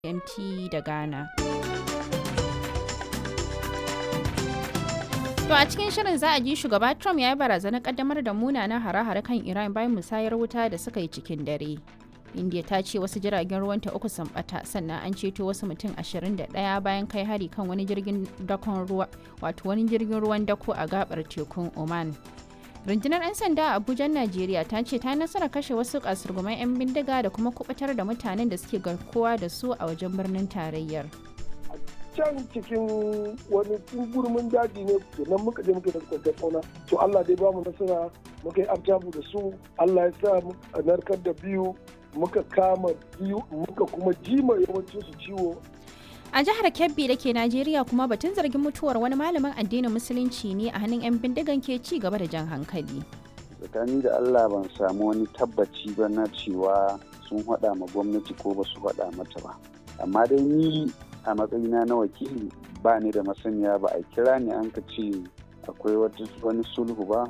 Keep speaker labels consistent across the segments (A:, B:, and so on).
A: GMT da Ghana. To a cikin shirin za a ji shugaba Trump ya yi barazanar kaddamar da munanan hare-hare kan Iran bayan musayar wuta da suka yi cikin dare. India ta ce wasu jiragen ruwanta uku sun bata sannan an ceto wasu mutum 21 bayan kai hari kan wani jirgin dakon ruwa wato wani jirgin ruwan dako a gabar tekun Oman. rundunar 'yan sanda a abuja najeriya ta ce ta nasara kashe wasu kasurguman 'yan bindiga da kuma kubutar da mutanen da suke garkuwa da su a wajen birnin tarayyar
B: can cikin wani gurmin daji ne nan muka je muka da kwantar fauna to allah dai bamu nasara muka yi abjabu da su allah ya sa a narkar da biyu muka kama biyu muka kuma jima yawancin su ciwo
A: a jihar kebbi da ke najeriya kuma batun zargin mutuwar wani malamin addinin musulunci ne a hannun 'yan bindigan ke ci gaba da jan hankali
C: tsakani da allah ban samu wani tabbaci ba na cewa sun haɗa ma gwamnati ko ba su haɗa mata ba amma dai ni a matsayina na wakili ba ni da masaniya ba a kira ni an ka ce akwai wani sulhu ba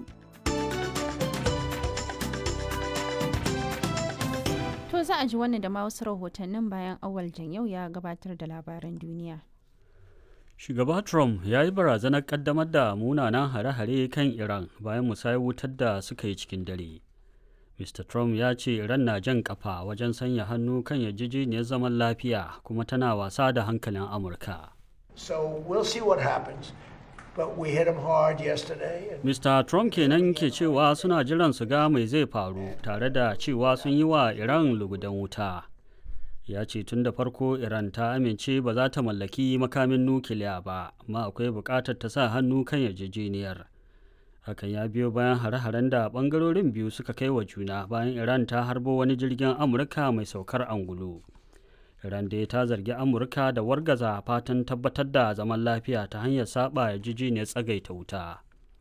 A: To za a ji wannan da ma wasu rahotannin bayan awal yau ya gabatar da labaran duniya.
D: Shugaba Trump ya yi barazanar kaddamar da munanan hare-hare kan Iran bayan musayar wutar da suka yi cikin dare. Mr. Trump ya ce Iran na jan kafa wajen sanya hannu kan yarjejeniyar zaman lafiya kuma tana wasa da hankalin Amurka.
E: So we'll see what happens. But we hit him hard yesterday. And
D: Mr. Trump kenan ke cewa suna jiran su ga mai zai faru tare da cewa sun yi wa Iran lugudan wuta. Ya ce tun da farko Iran ta amince ba za ta mallaki makamin nukiliya ba, amma akwai buƙatar ta sa hannu kan yarjejeniyar. Hakan ya biyo bayan hare-haren da ɓangarorin biyu suka kai wa juna bayan Iran ta harbo wani jirgin Amurka mai saukar angulu. Iran dai ta zargi Amurka da wargaza fatan tabbatar da zaman lafiya ta hanyar saba yarjejeniyar tsagaita wuta.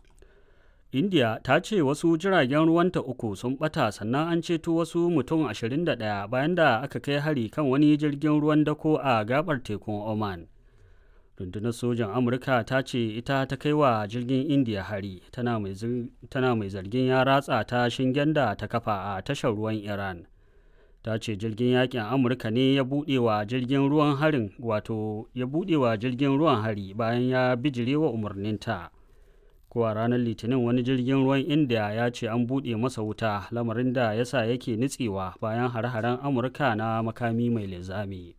D: India ta ce wasu jiragen ruwanta uku sun bata sannan an ceto wasu mutum 21 bayan da aka kai hari kan wani jirgin ruwan dako a gabar tekun Oman. Rundunar sojan Amurka ta ce ita ta kai wa jirgin India hari tana mai zargin ya ratsa ta shingen da ta kafa a tashar ruwan Iran. ta ce jirgin yakin amurka ne ya buɗe wa jirgin ruwan harin wato ya buɗe wa jirgin ruwan hari bayan ya bijire wa umarninta ko a ranar litinin wani jirgin ruwan india ya ce an buɗe masa wuta lamarin da ya sa yake nitsewa bayan hare-haren amurka na makami mai linzami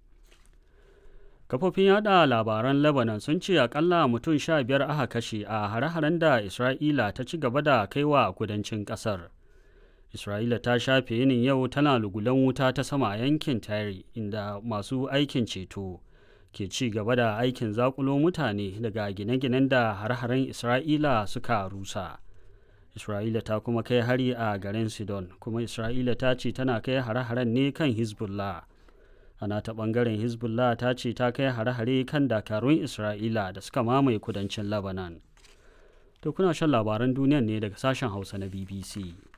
D: kafofin yada labaran lebanon sun ce akalla mutum sha biyar aka kashe a hare-haren da isra'ila ta ci gaba da kaiwa kudancin kasar Isra'ila ta shafe yinin yau tana lugulan wuta ta sama a yankin Tare inda masu aikin ceto ke ci gaba da aikin zakulo mutane daga gine-ginen da har-haren Isra'ila suka rusa. Isra'ila ta kuma kai hari a garin Sidon, kuma Isra'ila ta ce tana kai hare-haren ne kan Hezbollah. Ana ta ɓangaren Hezbollah ta ce ta kai hare-hare kan dakarun Isra'ila da suka mamaye kudancin Lebanon. To kuna shan labaran duniyan ne daga sashen Hausa na BBC.